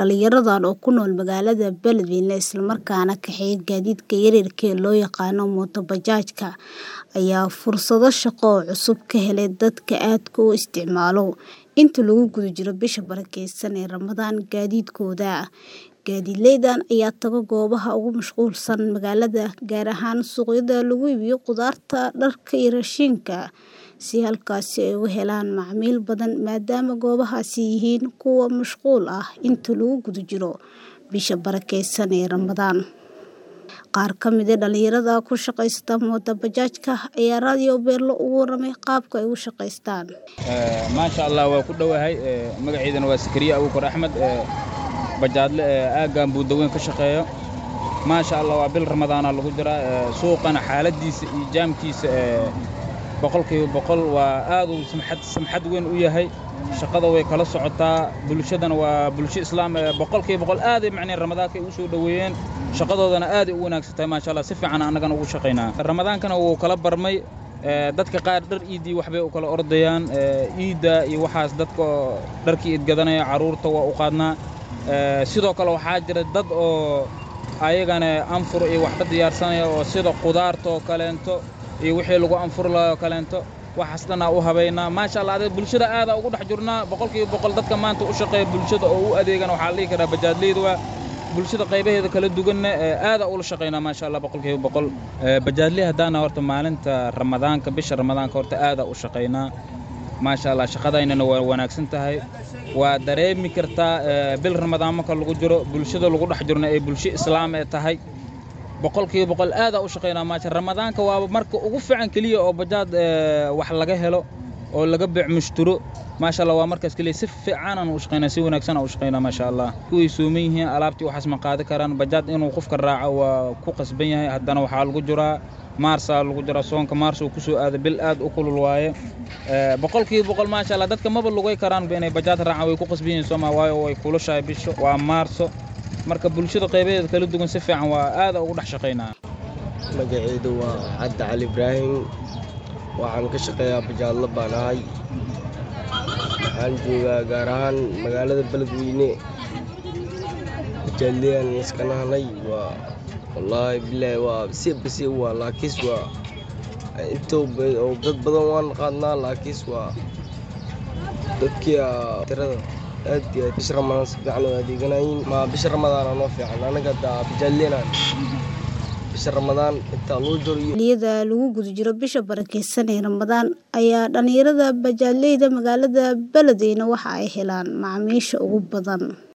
Dhalinyaradan oo ku nool magaalada Beledweyne isla markaana kaxeeya gaadiidka yaryarka ee loo yaqaan mooto bajaajka ayaa fursado shaqo oo cusub ka helay dadka aadka u isticmaala inta lagu guda jiro bisha barakeysan ee Ramadaan gaadiidkooda. Gaadiidleydan ayaa tago goobaha ugu mashquulsan magaalada gaar ahaan suuqyada lagu iibiyo khudaarta, dharka iyo raashinka si halkaasi ay uga helaan macaamiil badan maadaama goobahaasi yihiin kuwo mashquul ah inta lagu guda jiro bisha barakeysan ee Ramadaan. Qaar ka mid ah dhalinyarada ku shaqeysta mooto bajaajka ayaa Radio Beelo uga warramay qaabka ay u shaqeystaan. maasha allah waa ku dhowahay magaceydana waa Sakariya Abuukar Axmed bajaadle aaggan buudaweyn ka shaqeeyo maasha allah waa bil ramadaana lagu jiraa suuqana xaaladiisa iyo jaamkiisa boqolkiiba boqol waa aad uu samxad samxad weyn u yahay shaqada way kala socotaa bulshadana waa bulsho islaam boqolkiiba boqol aad ay macneen ramadaanka ay u soo dhoweeyeen shaqadoodana aad ay u wanaagsan tahay maasha allah si fiican annagana ugu shaqaynaa ramadaankana wuu kala barmay dadka qaar dhar iidii waxbay u kala ordayaan iidda iyo waxaas dadka dharkii iid gadanaya carruurta waa u qaadnaa sidoo kale waxaa jira dad oo ayagana anfur iyo wax ka diyaarsanaya oo sida khudaarta oo kaleento iyo wixii lagu anfur lahaa oo kaleento waxaas dhanaa u habaynaa maasha allah adiga bulshada aadaa ugu dhex jirnaa boqolkiiba boqol dadka maanta u shaqeeya bulshada oo u adeegana waxaa la dhihi karaa bajaadleyda waa bulshada qaybaheeda kala duwanna aadaa ula shaqaynaa maasha allah boqolkiiba boqol bajaadley haddaana horta maalinta ramadaanka bisha ramadaanka horta aadaa u shaqaynaa maasha allah shaqadaynana waa wanaagsan tahay waa dareemi kartaa bil ramadaan marka lagu jiro bulshada lagu dhex jirna ay bulsho islaam ee tahay boqolkiiba boqol aadaa u shaqaynaa maasha ramadaanka waaba marka ugu fiican keliya oo bajaad wax laga helo oo laga beec mushturo maasha allah waa markaas keliya si fiicanaan u shaqaynaa si wanaagsan aan u shaqaynaa maasha allah kuway sooman yihiin alaabtii waxaas ma qaadi karaan bajaad inuu qofka raaco waa ku qasban yahay haddana waxaa lagu jiraa maarsaa lagu jiraa soonka maars uu kusoo aada bil aad u kulul waaye boqolkiiba boqol maasha allah dadka maba lugay karaanba inay bajaad raacaan way ku qasban yihiin sooma waayo way kulushahay bisho waa maarso marka bulshada qaybaheeda kala duwan si fiican waa aada ugu dhex shaqaynaa magacaydu waa cabdi cali ibraahim waxaan ka shaqeeyaa bajaadla baan ahay waxaan joogaa gaar ahaan magaalada beledweyne bajaadleyaan iska nahnay waa wallaahi bilaahi waa si basi waa laakiis waa intoo oo dad badan waan qaadnaa laakiis waa dadkii tirada aad iyo aad bisha ramadaan si fiican u adeeganayin ma bisha ramadaana noo fiican anaga daa bajaadleynaan bisha ramadaan intaa loo jiro iyo xilliyada lagu guda jiro bisha barakeysan ee Ramadaan ayaa dhalinyarada bajaadleyda magaalada Beledweyne waxa ay helaan macaamiisha ugu badan